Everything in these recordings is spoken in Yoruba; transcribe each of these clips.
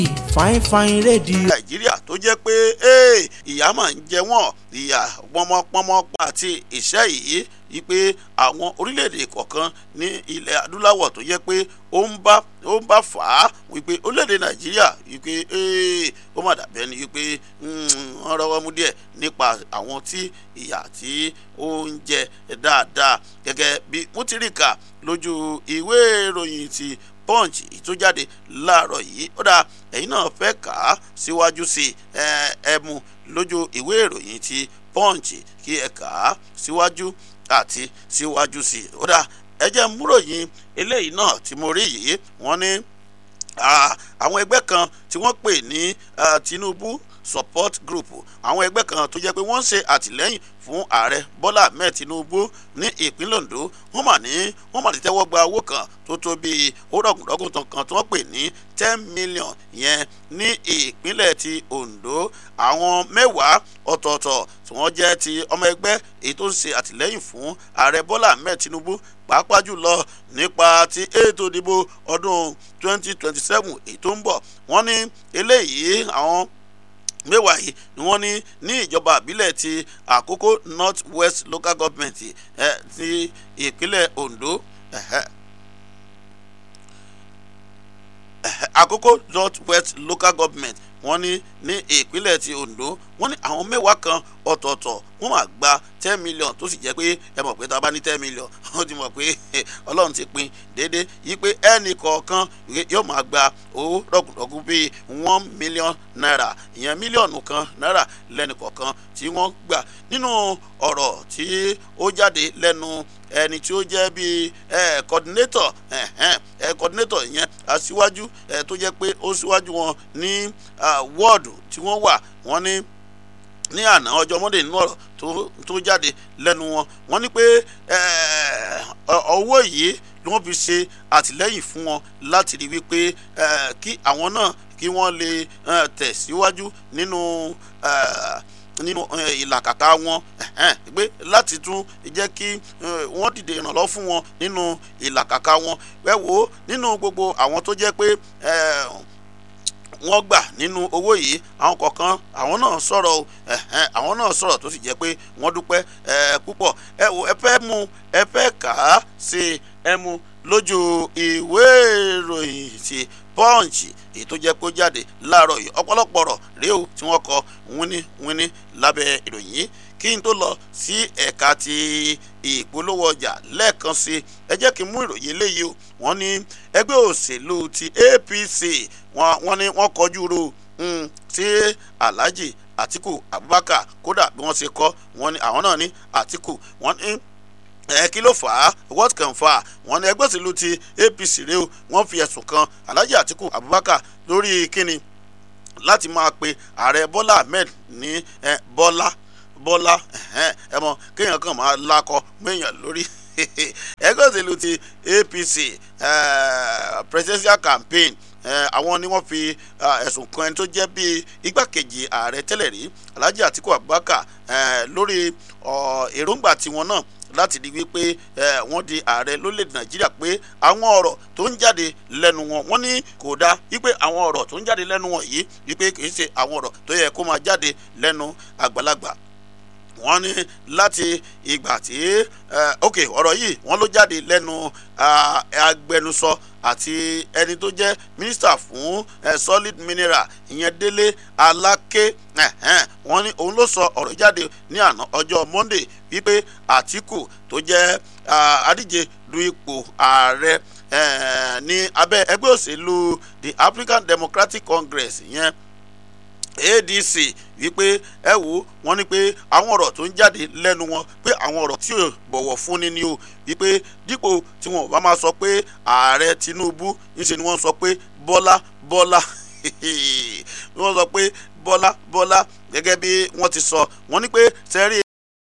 fine fine rédíò. nàìjíríà tó jẹ́ pé ee, ìyà máa ń jẹ wọ́n ìyà pọnmọpọnmọ àti ìṣẹ́ yìí wípé àwọn orílẹ̀-èdè kọ̀ọ̀kan ní ilẹ̀ adúláwọ̀ tó jẹ́ pé ó ń bá ó ń bá fà á wípé orílẹ̀-èdè nàìjíríà wípé ee, ó má dàbí ẹni wípé wọ́n rọwọ́ mú díẹ̀ nípa àwọn tí ìyà tí ó ń jẹ dáadáa gẹ́gẹ́ bí mo ti rí kà lójú ìwé ìròyìn ti punch tó jáde láàárọ̀ yìí ó dáa ẹ̀yin náà fẹ́ kà á síwájú sí ẹ mú lójú ìwé ìròyìn ti punch kí ẹ kà á síwájú àti síwájú sí ó dáa ẹ jẹ́ múròyìn eléyìí náà tí mo rí yìí wọ́n ní àwọn ẹgbẹ́ kan tí wọ́n pè ní Tinubu support group àwọn ẹgbẹ́ kan tó jẹ́ pé wọ́n ń ṣe àtìlẹ́yìn fún ààrẹ bọ́lá ahmed tinubu ní ìpínlẹ̀ ondo wọ́n mà ní wọ́n mà ti tẹ́wọ́ gba owó kan tó tó bíi owórọ̀gùndọ́gùn tán kan tí wọ́n pè ní ten million yẹn ní ìpínlẹ̀ ti ondo àwọn mẹ́wàá ọ̀tọ̀ọ̀tọ̀ tí wọ́n jẹ́ ti ọmọ ẹgbẹ́ èyí tó ń ṣe àtìlẹ́yìn fún ààrẹ bọ́lá ahmed tinubu pàápàá jùlọ nípa ti ètò ìdìbò ọdún twenty twenty seven èyí tó ń bọ̀ wọ́n ní eléyìí àwọn mẹ́wàá yìí ni wọ́n ní ní ìjọba àbílẹ̀ ti àkókò north west local government eh, ti ìpínlẹ̀ ondo eh, eh, àkókò north west local government wọ́n ní ní ìpínlẹ̀ ti ondo wọ́n ní àwọn mẹ́wàá kan ọ̀tọ̀ọ̀tọ̀ wọ́n máa gba ten million tó sì jẹ́ pé ẹ mọ̀ pé tá a bá ní ten million wọ́n ti mọ̀ pé ọlọ́run ti pín déédéé yí pé ẹnì kọ̀ọ̀kan yóò máa gba owó rọ̀gùnrọ̀gùn bíi one million naira ìyẹn mílíọ̀nù kan náírà lẹ́nì kọ̀ọ̀kan tí wọ́n gbà nínú ọ̀rọ̀ tí ó jáde lẹ́nu ẹni tí ó jẹ́ bíi coordinator coordinator ìyẹn aṣíwájú tó jẹ́ pé ó ṣíwájú wọn ní wọ́ọ̀dù tí wọ́n wà wọ́n ní ní àná ọjọ́ monday nínú ọ̀rọ̀ tó jáde lẹ́nu wọn wọ́n ní pé owó yìí ni wọ́n fi ṣe àtìlẹ́yìn fún wọn láti rí wípé kí àwọn náà kí wọ́n lè tẹ̀síwájú nínú nínú ìlàkàkà wọn pé láti tún jẹ́ kí wọ́n dìde ìrànlọ́ fún wọn nínú ìlàkàkà wọn ẹ wò ó nínú gbogbo àwọn tó jẹ́ pé wọ́n gbà nínú owó yìí àwọn kọ̀ọ̀kan àwọn náà sọ̀rọ̀ o àwọn náà sọ̀rọ̀ tó sì jẹ́ pé wọ́n dúpẹ́ púpọ̀ ẹ wò ẹ fẹ́ mú ẹ fẹ́ kà á sí ẹ mú lójú ìwé ìròyìn ti punch èyí tó jẹ́ kó jáde láàárọ̀ yìí ọ̀pọ̀lọpọ̀ ọ̀rọ̀ rèé o tí wọ́n kọ wíní wíní lábẹ́ ìròyìn yìí kí n tó lọ sí ẹ̀ka ti ìpolówó ọjà lẹ́ẹ̀kan sí ẹ jẹ́ kí n mú ìròyìn eléyìí o wọ́n ní ẹgbẹ́ òṣèlú ti APC wọ́n ní wọ́n kọjú ro sí Alhaji Atiku Abubakar kódà bí wọ́n ṣe kọ́ wọ́n ní àwọn náà ní Atiku wọ́n ní ẹ kí ló fà á what can fà á wọ́n ní ẹgbẹ́ òṣèlú ti APC rèé o wọ́n fi ẹ̀sùn kan Alhaji Atiku Abubakar lórí kíni láti máa pe ààrẹ Bọ́lá Ahmed ní Bọ́lá Bọ́lá ẹ mọ̀ kéèyàn kàn máa lakọ méèyàn lórí ẹgbẹ́ òṣèlú ti APC presidential campaign àwọn ni wọ́n fi ẹ̀sùn kan ẹni tó jẹ́ bíi igbákejì ààrẹ tẹ́lẹ̀ rí Alhaji Atiku Abubakar lórí èròǹgbà tiwọn náà láti di wípé wọ́n di ààrẹ lórílẹ̀‐èdè nàìjíríà pé àwọn ọ̀rọ̀ tó ń jáde lẹ́nu wọn wọ́n ní kò dáa wípé àwọn ọ̀rọ̀ tó ń jáde lẹ́nu wọn yìí wípé kì í ṣe àwọn ọ̀rọ̀ tó yẹ kó máa jáde lẹ́nu àgbàlagbà wọ́n ní láti ìgbà tí ok ọ̀rọ̀ yìí wọ́n ló jáde lẹ́nu agbẹnusọ àti ẹni tó jẹ́ mínísítà fún solid mineral ìyẹn délé aláké wọ́n ní òun ló sọ ọ̀rọ̀ jáde ní àná ọjọ́ monday wípé àtìkù tó jẹ́ adíje du ipò ààrẹ ní abẹ́ ẹgbẹ́ òṣèlú the african democratic congress ìyẹn adc wípé ẹ wò wọ́n ní pé àwọn ọ̀rọ̀ tó ń jáde lẹ́nu wọn pé àwọn ọ̀rọ̀ tí ò bọ̀wọ̀ fúnni ni o wípé dípò tí wọn ò bá máa sọ pé ààrẹ tinubu ńṣe ni wọ́n sọ pé bọ́lá bọ́lá wọ́n sọ pé bọ́lá bọ́lá gẹ́gẹ́ bí wọ́n ti sọ wọ́n ní pé sẹ́rí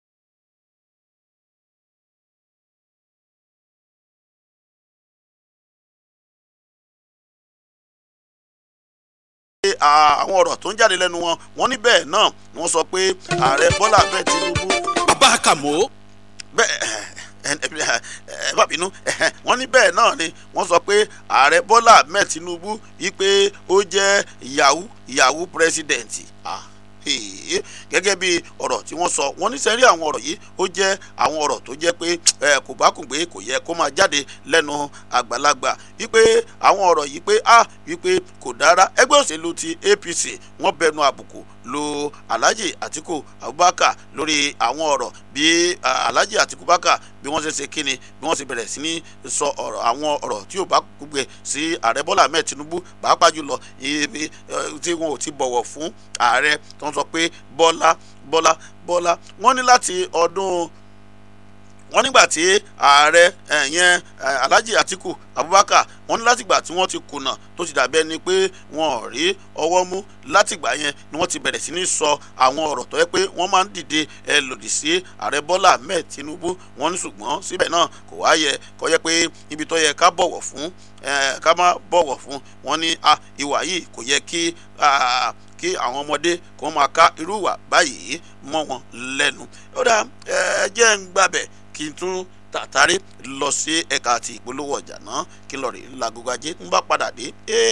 àwọn ọ̀rọ̀ tó ń jáde lẹ́nu wọn wọ́n ní bẹ́ẹ̀ náà wọ́n sọ pé ààrẹ bọ́lá bẹ́ẹ̀ tinubu. bàbá kàmó. bẹ́ẹ̀ ẹ má bínú wọ́n ní bẹ́ẹ̀ náà ni wọ́n sọ pé ààrẹ bọ́lá ahmed tinubu wípé ó jẹ́ yahoo yahoo president ah gẹ́gẹ́ bí ọ̀rọ̀ tí wọ́n sọ wọ́n ní sẹ́rí àwọn ọ̀rọ̀ yìí ó jẹ́ àwọn ọ̀rọ̀ tó jẹ́ pé kò bá kùn pé kò yẹ kó máa jáde lẹ́nu àgbàlagbà wípé àwọn ọ̀rọ̀ yìí pé ah wípé kò dára ẹgbẹ́ òṣèlú ti apc wọ́n bẹnu àbùkù lu alhaji atiku abubakar lórí àwọn ọ̀rọ̀ bí alhaji atiku abubakar bí wọ́n ṣe ṣe kíni bí wọ́n ṣe bẹ̀rẹ̀ sí ní sọ ọ̀rọ̀ àwọn ọ̀rọ̀ tí ò bá gbogbo sí ààrẹ bọ́lá ahmed tinubu pàápàá jùlọ ibi tí wọn ò ti bọ̀wọ̀ fún ààrẹ tó ń sọ pé bọ́lá bọ́lá bọ́lá wọ́n ní láti ọdún wọ́n nígbà tí ààrẹ ẹ̀yẹn alhaji atiku abubakar wọ́n ní látìgbà tí wọ́n ti kùnà tó ti dàbẹ́ ni pé wọn ò rí ọwọ́ mú látìgbà yẹn ni wọ́n ti bẹ̀rẹ̀ sí ní sọ àwọn ọ̀rọ̀ tó yẹ pé wọ́n máa ń dìde ẹ lòdì sí ààrẹ bọ́lá ahmed tinubu wọ́n ní ṣùgbọ́n síbẹ̀ náà kò wá yẹ kó yẹ pé ibi tó yẹ ká bọ̀wọ̀ fún ká má bọ̀wọ̀ fún wọn ní ìwà yìí kò yẹ kí kí àwọn ọmọdé kó máa ká irú ìwà báyìí mọ́ wọn lẹ́nu ó dà ẹ jẹ́ ń gbàbẹ̀ kí n tún tàtàrí lọ sí ẹ̀ka àti ìpolówó ọjà náà kí n lọ rí lagogo ajé ń bá padà dé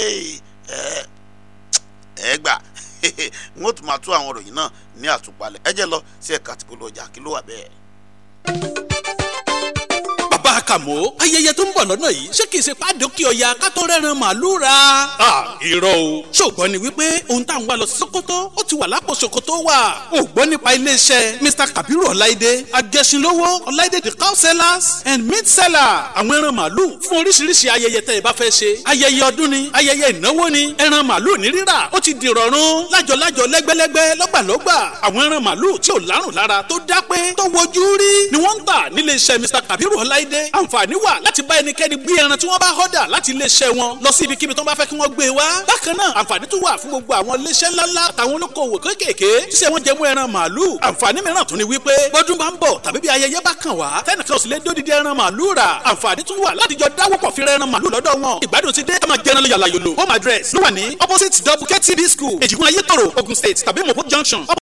ẹ gbà n ó tún máa tú àwọn òròyìn náà ní àtúpalẹ̀ ẹ jẹ́ lọ sí ẹ̀ka àti ìpolówó ọjà kí ló wà bẹ́ẹ̀ bàbá kàmó ayẹyẹ tó ń bọ̀ lọ́nà yìí ṣé kìí ṣe pàdókì ọ̀yà kátó rẹ́ran màálù ra. irọ́ o. ṣògbọ́n ni wípé ohun tá à ń wá lọ sí Sokoto ó ti wà lápò Sokoto wà. o gbọ́ nípa iléeṣẹ́ Mr Kabiru Ọláìdé agẹṣinlówó Ọláìdé the cow sellers and meat seller. àwọn ẹran màálù fún oríṣiríṣi ayẹyẹ tẹ́ ẹ bá fẹ́ ṣe. ayẹyẹ ọdún ni ayẹyẹ ìnáwó ni ẹran màálù ní rírà ó ti di rọrùn lájọlájọ lẹ́gbẹ́lẹ́gbẹ́ lọ́gbàlọ́gbà àwọn ẹran màálù tí ò lárùn lára tó dápé tó wojú rí ni wọ́n ń tà níléeṣẹ́ Mr Kabiru Ọláìdé dé àǹfààní wà láti bá ẹnikẹ́ni gbé ẹran tí wọ́n bá họ́dà láti iléeṣẹ́ wọn lọ sí ibikíbi tó bá fẹ́ kí wọ́n gbé wá. bákan náà àǹfààní tún wà fún gbogbo àwọn iléeṣẹ́ ńláńlá àtàwọn olókoòwò kéékèèké ṣíṣe wọn jẹ mú ẹran màálù. àǹfààní mìíràn tún ni wípé bọ́dún bá ń bọ̀ tàbí bí ayẹyẹ bá kàn wá tẹnìkan ò sì lè dódìdí ẹran màálù rà. àǹfààní tún wà láti jọ dáwọ́pọ̀ fi ẹran màálù lọ́dọ̀ wọn. ìgbádùn ti dé ẹ máa jẹran yàlà yòlò. home address ló wà ní opposite double ktb school èjìgún ayétòrò Ogun State tàbí mopo junction